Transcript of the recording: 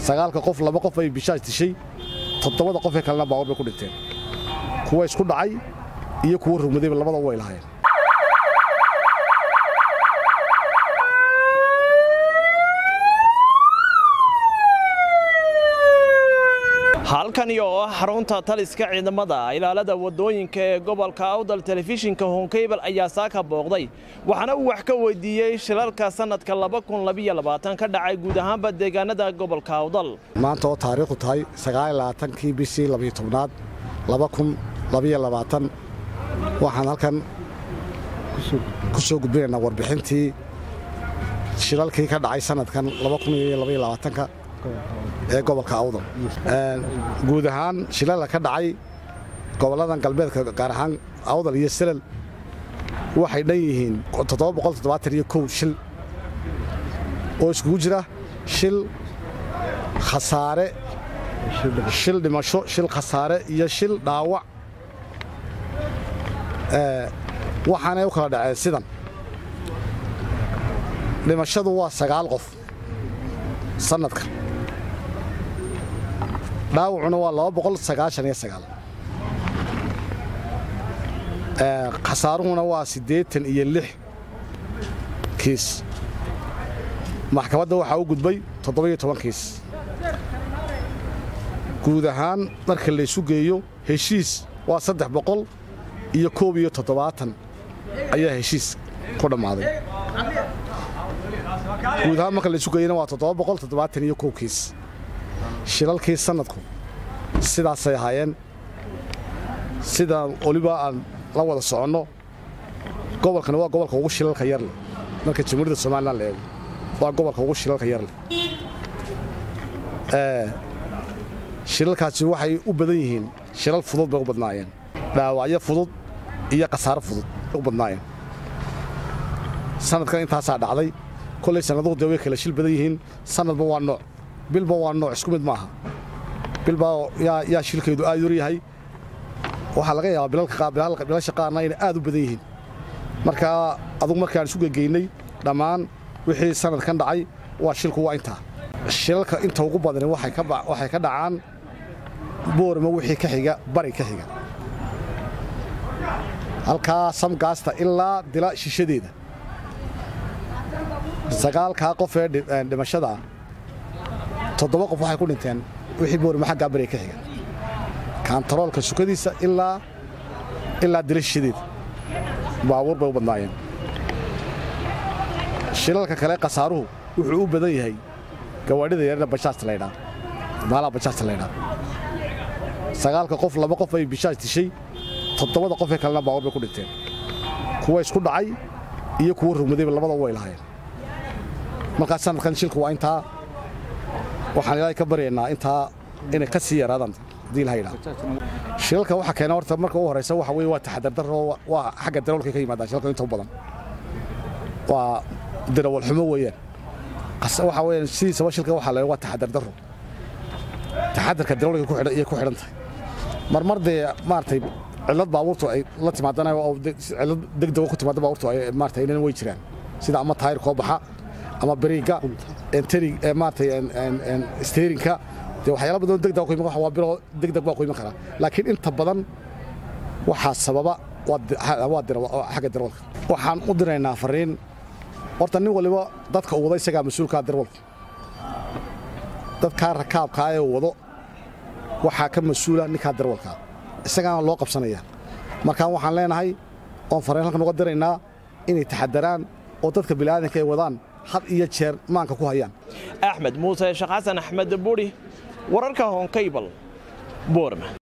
sagaalka qof laba qof ay bishaas dishay toddobada qofee kalena baawar bay ku dhinteen kuwa isku dhacay iyo kuwa rugmadayba labada way lahaayeen halkani oo ah xarunta taliska ciidamada ilaalada wadooyinka ee gobolka awdal telefishinka honkebel ayaa saaka booqday waxaana uu wax ka weydiiyey shilalka sannadka ka dhacay guud ahaanba deegaanada gobolka awdal maanta oo taariikhu tahay kii bishii labiyo tobnaad waxaan halkan ku soo gudbinaynaa warbixintii shilalkii ka dhacay sannadkan ee gobolka awdal guud ahaan shilala ka dhacay gobolladan galbeedka gaar ahaan awdal iyo selal waxay dhan yihiin shil oo iskugu jira shil khasaare shil dhimasho shil khasaare iyo shil dhaawac waxaanay u kala dhaceen sidan dhimashadu waa sagaal qof sannadka dhaawacuna waa khasaaruhuna waa siddeetan iyo lix kiis maxkamadda waxaa u gudbay toddoba-iyo toban kiis guud ahaan marka laysu geeyo heshiis waa saddex boqol iyo koob iyo toddobaatan ayaa heshiis ku dhammaaday guud ahaan marka laysu geeyana waa toddoba boqol toddobaatan iyo kow kiis shilalkii sannadku sidaasay ahaayeen sida weliba aan la wada soconno gobolkani waa gobolka ugu shilalka yarleh marka jamhuuriyadda somalilan la eego waa gobolka ugu shilalka yarleh shilalkaasi waxay u badan yihiin shilal fudud bay u badnaayeen dhaawacyo fudud iyo khasaaro fudud bay u badnaayeen sannadkan intaasaa dhacday kollay sannaduhu dee way kala shil badan yihiin sannadba waa nooc bilba waa nooc isku mid maaha bilbaa yaa shilkeedu aad yar yahay waxaa laga yaabaa bilasha qaarna inay aad u badan yihiin markaa adugu markaan isu gegeynay dhammaan wixii sannadkan dhacay waa shilku waa intaa shilalka inta ugu badani waxay ka dhacaan boorama wixii ka xiga bari ka xiga halkaa samgaasta ilaa dila shishadeeda sagaalkaa qof ee dhimashada toddoba qof waxay ku dhinteen wixii boorima xaggaa bariga ka xiga kaantaroolka sukadiisa ilaa dila shishadeeda baabuur bay u badnaayeen shilalka kale khasaaruhu wuxuu u badan yahay gawaadhida yarna bajaajta laydhaa maalaha bajaajta laydhaa sagaalka qof laba qof ay bishaaj dishay toddobada qofee kalena baawar bay ku dhinteen kuwa isku dhacay iyo kuwa rugmadayba labada way lahaayeen markaa sannadkan shilku waa intaa waxaan ilaahay ka baryaynaa intaa inay ka sii yaraadaan haddii ilaha yidhaha shilalka waxa keena horta marka u horraysa waxa weye waa taxadardarro waa xagga darawalkay ka yimaadaan shilalka inta u badan waa dirawalxumo weeyaan waxa weeyaan sidiisaba shilka waxaa la waa taxadardarro taxadarka darawalka ku xidhan iyo ku xidhan tahay marmar dee maaragtay cillad baabuurtu ay la timaadana oo cillad degdego ku timaada baabuurtu ay maaragtay inana way jiraan sida ama taayir koo baxa ama bariigga enteri maaragtay steerinka dee waxyaala badan degdeg ku iman waa biro degdeg baa ku iman karaa laakiin inta badan waxaa sababa waa xagga darawalka waxaan u diraynaa fariin horta nin waliba dadka uu wada isagaa mas-uulkaa darawalku dadkaa rakaabkaa ee wado waxaa ka mas-uula ninkaa darawalkaa isagaana loo qabsanaya markaan waxaan leenahay oon fariin halkan uga diraynaa inay taxadaraan oo dadka bini'aadanka ay wadaan had iyo jeer maanka ku hayaan axmed muuse sheekh xasan axmed buri wararka honkaybal boorma